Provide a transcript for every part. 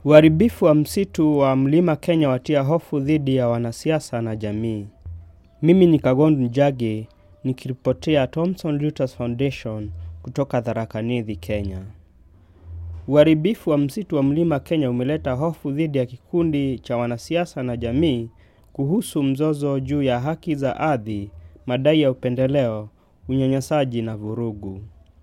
Uharibifu wa msitu wa mlima Kenya watia hofu dhidi ya wanasiasa na jamii. Mimi ni Kagondu Njagi nikiripotia Thomson Reuters Foundation kutoka Tharaka Nithi, Kenya. Uharibifu wa msitu wa mlima Kenya umeleta hofu dhidi ya kikundi cha wanasiasa na jamii kuhusu mzozo juu ya haki za ardhi, madai ya upendeleo, unyanyasaji na vurugu.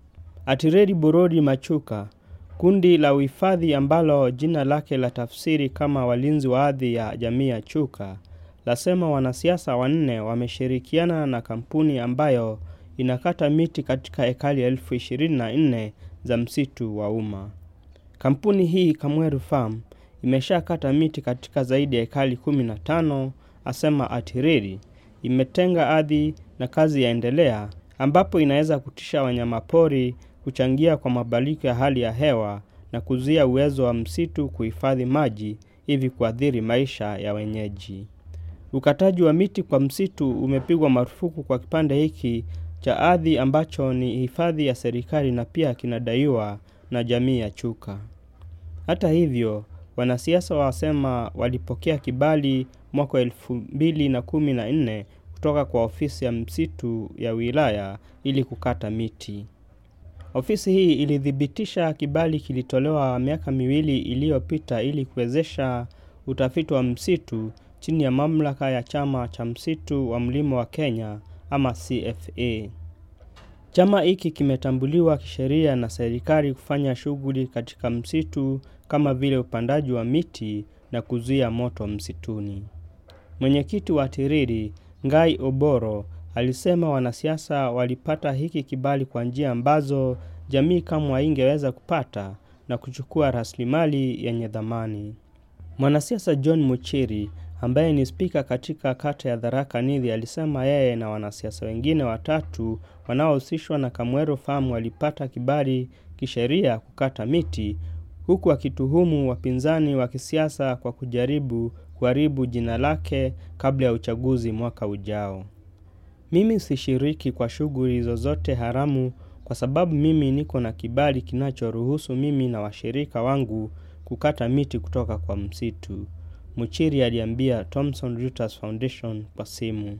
Atireri Burodi Machuka, kundi la uhifadhi ambalo jina lake la tafsiri kama walinzi wa ardhi ya jamii ya Chuka, lasema wanasiasa wanne wameshirikiana na kampuni ambayo inakata miti katika ekali elfu ishirini na nne za msitu wa umma. Kampuni hii Kamweru Farm imeshakata miti katika zaidi ya ekali 15, asema Atiriri. Imetenga ardhi na kazi yaendelea, ambapo inaweza kutisha wanyamapori, kuchangia kwa mabadiliko ya hali ya hewa na kuzuia uwezo wa msitu kuhifadhi maji, hivi kuathiri maisha ya wenyeji. Ukataji wa miti kwa msitu umepigwa marufuku kwa kipande hiki cha ardhi ambacho ni hifadhi ya serikali na pia kinadaiwa na jamii ya Chuka. Hata hivyo, wanasiasa wasema walipokea kibali mwaka elfu mbili na kumi na nne kutoka kwa ofisi ya msitu ya wilaya ili kukata miti. Ofisi hii ilithibitisha kibali kilitolewa miaka miwili iliyopita ili kuwezesha utafiti wa msitu chini ya mamlaka ya chama cha msitu wa mlima wa Kenya ama CFA. Chama hiki kimetambuliwa kisheria na serikali kufanya shughuli katika msitu kama vile upandaji wa miti na kuzuia moto msituni. Mwenyekiti wa Tiriri, Ngai Oboro, alisema wanasiasa walipata hiki kibali kwa njia ambazo jamii kamwe haingeweza kupata na kuchukua rasilimali yenye dhamani. Mwanasiasa John Muchiri ambaye ni spika katika kata ya Tharaka Nithi alisema yeye na wanasiasa wengine watatu wanaohusishwa na Kamweru Farm walipata kibali kisheria kukata miti huku akituhumu wapinzani wa kisiasa kwa kujaribu kuharibu jina lake kabla ya uchaguzi mwaka ujao. Mimi sishiriki kwa shughuli zozote haramu kwa sababu mimi niko na kibali kinachoruhusu mimi na washirika wangu kukata miti kutoka kwa msitu. Muchiri aliambia Thomson Reuters Foundation kwa simu.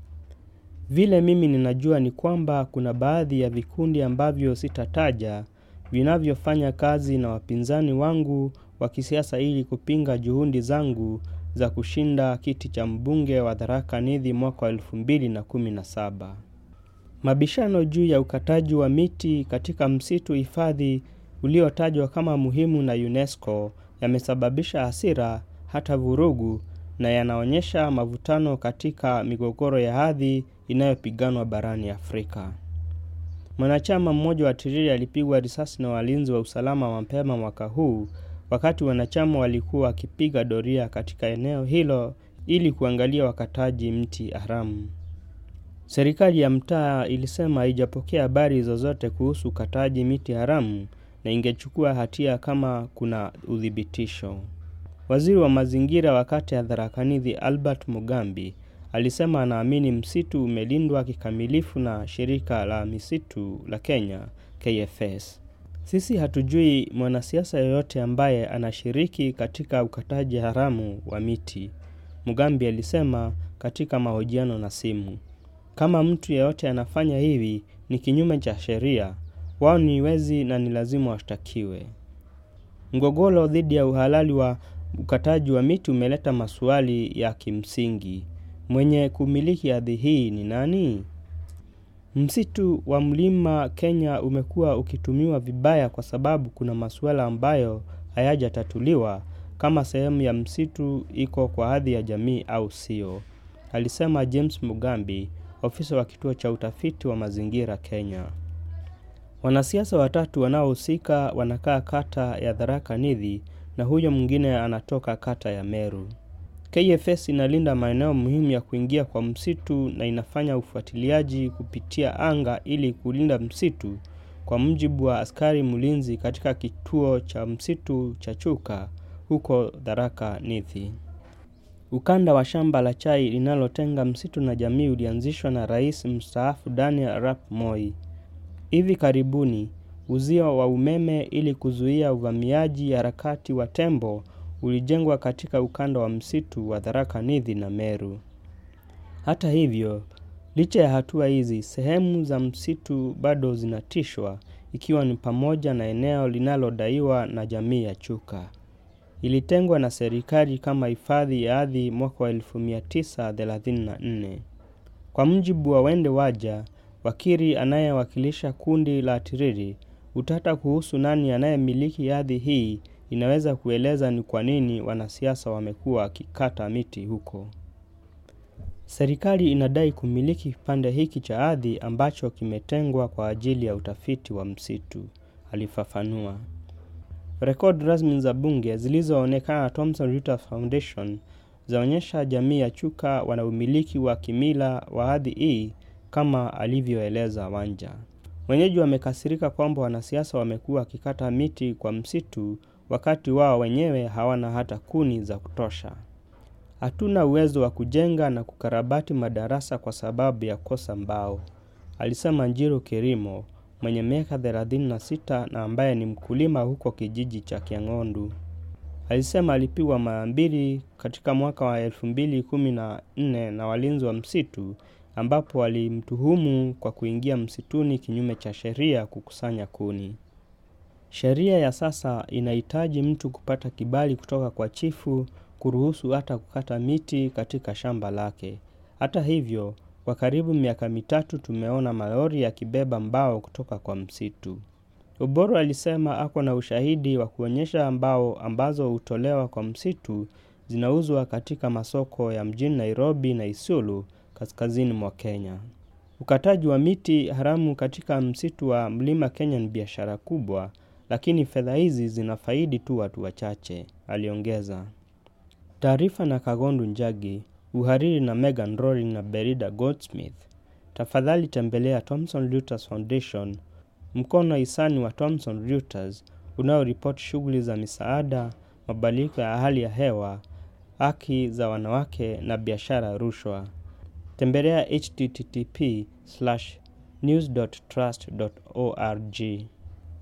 Vile mimi ninajua ni kwamba kuna baadhi ya vikundi ambavyo sitataja vinavyofanya kazi na wapinzani wangu wa kisiasa ili kupinga juhudi zangu za kushinda kiti cha mbunge wa Tharaka Nithi mwaka wa elfu mbili na kumi na saba. Mabishano juu ya ukataji wa miti katika msitu hifadhi uliotajwa kama muhimu na UNESCO yamesababisha hasira hata vurugu na yanaonyesha mavutano katika migogoro ya ardhi inayopiganwa barani Afrika. Mwanachama mmoja wa Tiriri alipigwa risasi na walinzi wa usalama mapema mwaka huu wakati wanachama walikuwa wakipiga doria katika eneo hilo ili kuangalia wakataji mti haramu. Serikali ya mtaa ilisema haijapokea habari zozote kuhusu ukataji miti haramu na ingechukua hatia kama kuna uthibitisho. Waziri wa mazingira wa kata ya Tharaka Nithi Albert Mugambi alisema anaamini msitu umelindwa kikamilifu na shirika la misitu la Kenya KFS. Sisi hatujui mwanasiasa yoyote ambaye anashiriki katika ukataji haramu wa miti, Mugambi alisema katika mahojiano na simu. Kama mtu yeyote anafanya hivi ni kinyume cha sheria, wao ni wezi na ni lazima washtakiwe. Mgogoro dhidi ya uhalali wa ukataji wa miti umeleta maswali ya kimsingi. Mwenye kumiliki ardhi hii ni nani? Msitu wa mlima Kenya umekuwa ukitumiwa vibaya kwa sababu kuna masuala ambayo hayajatatuliwa kama sehemu ya msitu iko kwa hadhi ya jamii au sio, alisema James Mugambi, ofisa wa kituo cha utafiti wa mazingira Kenya. Wanasiasa watatu wanaohusika wanakaa kata ya Tharaka Nithi na huyo mwingine anatoka kata ya Meru. KFS inalinda maeneo muhimu ya kuingia kwa msitu na inafanya ufuatiliaji kupitia anga ili kulinda msitu, kwa mujibu wa askari mlinzi katika kituo cha msitu cha Chuka huko Tharaka Nithi. Ukanda wa shamba la chai linalotenga msitu na jamii ulianzishwa na Rais mstaafu Daniel Arap Moi. Hivi karibuni Uzio wa umeme ili kuzuia uvamiaji harakati wa tembo ulijengwa katika ukanda wa msitu wa Tharaka Nithi na Meru. Hata hivyo, licha ya hatua hizi, sehemu za msitu bado zinatishwa ikiwa ni pamoja na eneo linalodaiwa na jamii ya Chuka. Ilitengwa na serikali kama hifadhi ya ardhi mwaka wa 1934. Kwa mujibu wa Wende Waja, wakili anayewakilisha kundi la Tiriri, utata kuhusu nani anayemiliki ardhi hii inaweza kueleza ni kwa nini wanasiasa wamekuwa wakikata miti huko. Serikali inadai kumiliki kipande hiki cha ardhi ambacho kimetengwa kwa ajili ya utafiti wa msitu, alifafanua. Rekodi rasmi za bunge zilizoonekana na Thomson Reuters Foundation zaonyesha jamii ya Chuka wana umiliki wa kimila wa ardhi hii kama alivyoeleza Wanja. Wenyeji wamekasirika kwamba wanasiasa wamekuwa wakikata miti kwa msitu wakati wao wenyewe hawana hata kuni za kutosha. Hatuna uwezo wa kujenga na kukarabati madarasa kwa sababu ya kosa mbao, alisema Njiru Kirimo mwenye miaka 36 na ambaye ni mkulima huko kijiji cha Kiang'ondu. Alisema alipigwa mara mbili katika mwaka wa 2014 na walinzi wa msitu ambapo walimtuhumu kwa kuingia msituni kinyume cha sheria kukusanya kuni. Sheria ya sasa inahitaji mtu kupata kibali kutoka kwa chifu kuruhusu hata kukata miti katika shamba lake. Hata hivyo, kwa karibu miaka mitatu tumeona malori yakibeba mbao kutoka kwa msitu. Oboro alisema ako na ushahidi wa kuonyesha mbao ambazo hutolewa kwa msitu zinauzwa katika masoko ya mjini Nairobi na Isiolo kaskazini mwa Kenya. Ukataji wa miti haramu katika msitu wa Mlima Kenya ni biashara kubwa, lakini fedha hizi zinafaidi tu watu wachache, aliongeza. Taarifa na Kagondu Njagi, uhariri na Megan Rory na Berida Goldsmith. Tafadhali tembelea Thomson Reuters Foundation, mkono hisani wa Thomson Reuters unaoripoti shughuli za misaada, mabadiliko ya hali ya hewa, haki za wanawake na biashara rushwa. Tembelea http:/news.trust.org.